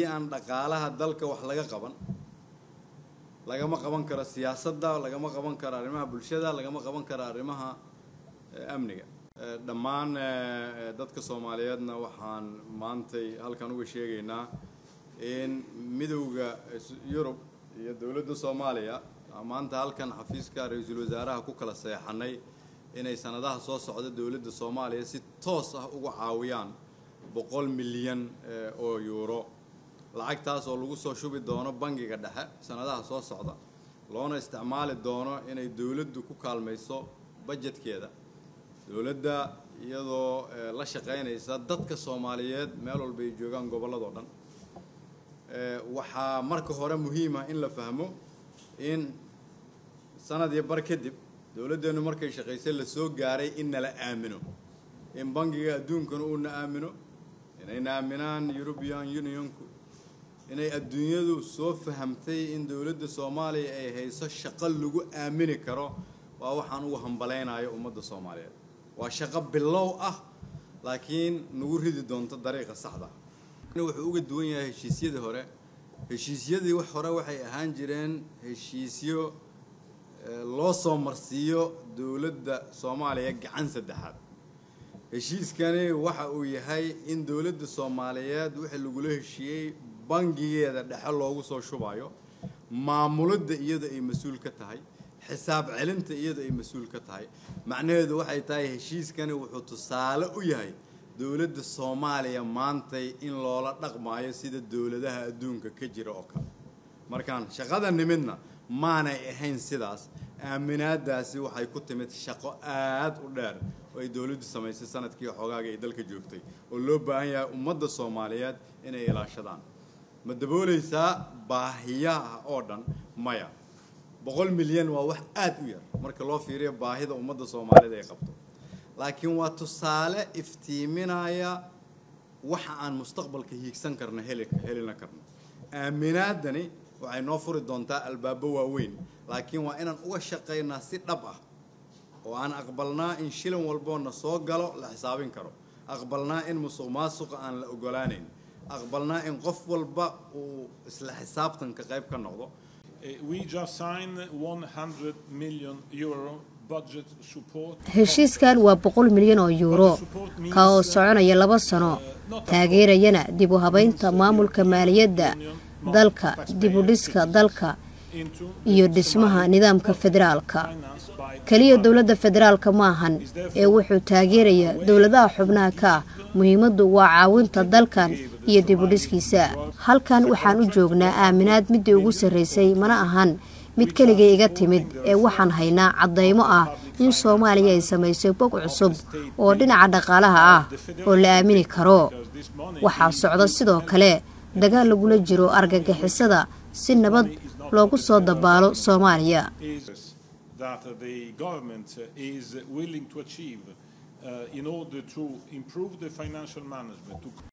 aan dhaqaalaha dalka wax laga qaban lagama qaban karo siyaasadda lagama qaban karo arrimaha bulshada lagama qaban karo arrimaha amniga dhammaan dadka soomaaliyeedna waxaan maantay halkan uga sheegaynaa in midowda yurub iyo dowladda soomaaliya maanta halkan xafiiska ra-iisul wasaaraha ku kala seexanay inay sanadaha soo socda dowladda soomaaliya si toos ah uga caawiyaan boqol milyan oo yuuro lacagtaas oo lagu soo shubi doono bangiga dhexe sanadaha soo socda loona isticmaali doono inay dowladdu ku kaalmayso bajetkeeda dowladda iyadoo la shaqaynaysa dadka soomaaliyeed meel walba ay joogaan gobolladoo dhan waxaa marka hore muhiima in la fahmo in sanad iyo bar kadib dowladdeennu markay shaqaysay la soo gaaray in nala aamino in bangiga adduunkana uuna aamino inayna aaminaan european unionku inay adduunyadu soo fahamtay in dowladda soomaaliya ay hayso shaqo lagu aamini karo waa waxaan ugu hambalaynayo ummadda soomaaliyeed waa shaqo bilow ah laakiin nagu ridi doonto dariiqa saxda wuxuu uga duwan yahay heshiisyadii hore heshiisyadii wax hore waxay ahaan jireen heshiisyo loo soo marsiiyo dowladda soomaaliya gacan saddexaad heshiiskani waxa uu yahay in dowladda soomaaliyeed wixii lagula heshiiyey bangigeeda dhexe loogu soo shubayo maamulidda iyada ay mas-uul ka tahay xisaab celinta iyada ay mas-uul ka tahay macnaheedu waxay tahay heshiiskani wuxuu tusaale u yahay dowladda soomaaliya maantay in loola dhaqmaayo sida dowladaha adduunka ka jira oo kale markaan shaqada nimidna maanay ahayn sidaas aaminaadaasi waxay ku timid shaqo aad u dheer oo ay dowladdu samaysay sanadkii xoogaaga ay dalka joogtay oo loo baahan yahay ummadda soomaaliyeed inay ilaashadaan ma daboolaysaa baahiyaha oo dhan maya boqol milyan waa wax aad u yar marka loo fiiriyo baahida ummadda soomaaliyeed ay qabto laakiin waa tusaale iftiiminaya waxa aan mustaqbalka hiigsan karno heli helina karno aaminaadani waxay noo furi doontaa albaabo waaweyn laakiin waa inaan uga shaqaynaa si dhab ah oo aan aqbalnaa in shilin walboona soo galo la xisaabin karo aqbalnaa in musuq maasuqa aan la ogolaanayn aqbalnaa in qof walba uu isla xisaabtanka qayb ka noqdo heshiiskan waa boqol milyan oo yuuro ka oo soconaya laba sano taageerayana dib u habaynta maamulka maaliyadda dalka dib u dhiska dalka iyo dhismaha nidaamka federaalka keliya dowladda federaalka maahan ee wuxuu taageerayaa dowladaha xubnaha ka ah muhiimaddu waa caawinta dalkan iyo dib u dhiskiisa halkan waxaan u joognaa aaminaad midii ugu sarraysay mana ahan mid keligay iga timid ee waxaan haynaa caddaymo ah in soomaaliya ay samaysay bog cusub oo dhinaca dhaqaalaha ah oo la aamini karo waxaa socda sidoo kale dagaal lagula jiro argagixisada si nabad loogu soo dabaalo soomaaliya in order to improve the financial management, to